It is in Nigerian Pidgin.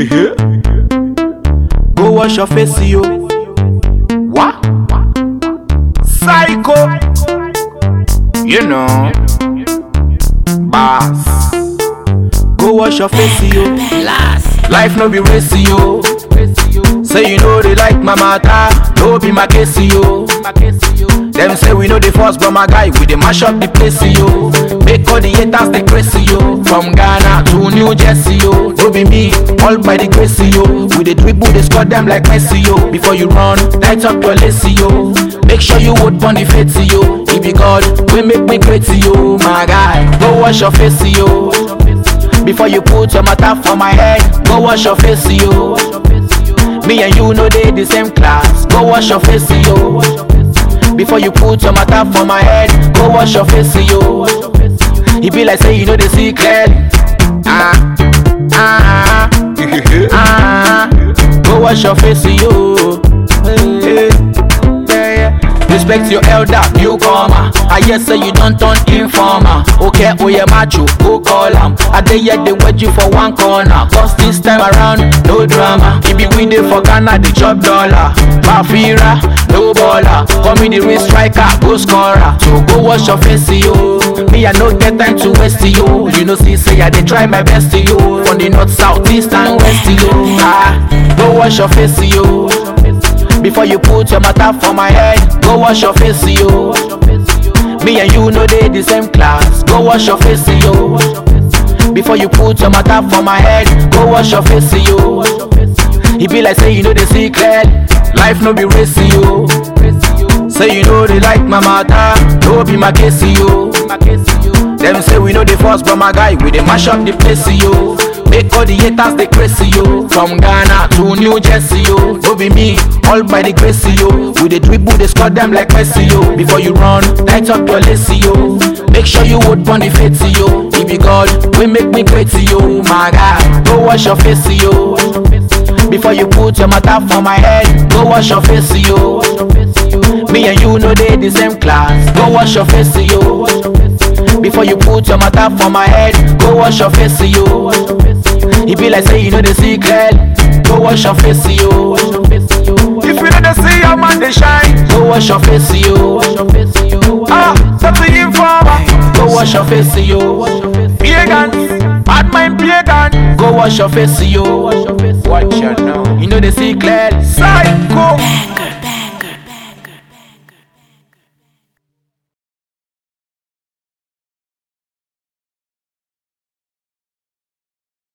Go wash your face, yo. What? Psycho. You know. Boss. Go wash your face, yo. Life no be race, yo. Say you know they like my matter, no be my case, yo. Them say we know the first, but my guy, we dey mash up the place, yo. Make all the haters they crazy, yo. From Ghana to New Jersey, yo. No be me, all by the grace, yo. We dey dribble, they score them like Messi, yo. Before you run, tight up your lacy, yo. Make sure you would on the face, yo. If be God, we make me great, yo. My guy, go wash your face, yo. Before you put your matter for my head, go wash your face, yo. Me and you know they the same class, go wash your face, yo. Before you put your matter for my head, go wash your face, yo. It be like say you know the secret. Ah, ah, ah, ah. Go wash your face, yo. Hey, yeah, yeah. Respect your elder, newcomer. I hear say you don't turn informer. Okay, oh yeah, macho, go call am. I dey yet they wait you for one corner. Cause this time around, no drama. If you win for Ghana, the chop dollar. Mafira, no baller. Call me the real striker, go scorer. So go wash your face, yo. Me, I no get time to waste yo. You know, see, say I dey try my best, yo. From the north, south, east, and west, yo. Ah, go wash your face, yo. Before you put your matter for my head, go wash your face, yo. Me and you know they the same class, go wash your face, yo. Before you put your matter for my head, go wash your face, yo. It be like say you know the secret, life no be race, yo. Say you know they like my matter, no be my case, yo. Them say we know the first, but my guy, we dey mash up the place, yo. Make all the haters they crazy, yo. From Ghana to New Jersey, yo. No be me, all by the grace, yo. We dey dribble, they score them like Messi, yo. Before you run, tight up your lacy, yo. Make sure you would on the face, yo. If you God, we make me great, yo. My guy, go wash your face, yo. Before you put your matter for my head, go wash your face, yo. Me and you know they the same class, go wash your face, yo. Before you put your matter for my head, go wash your face, yo. It be like say you know the secret, go wash your face, yo. If you know the see your man they shine, go wash your face, yo. Ah, something informer, go wash your face, yo. Pagan, bad mind pagan, go wash your face, yo. Watch your now, you know the secret, psycho.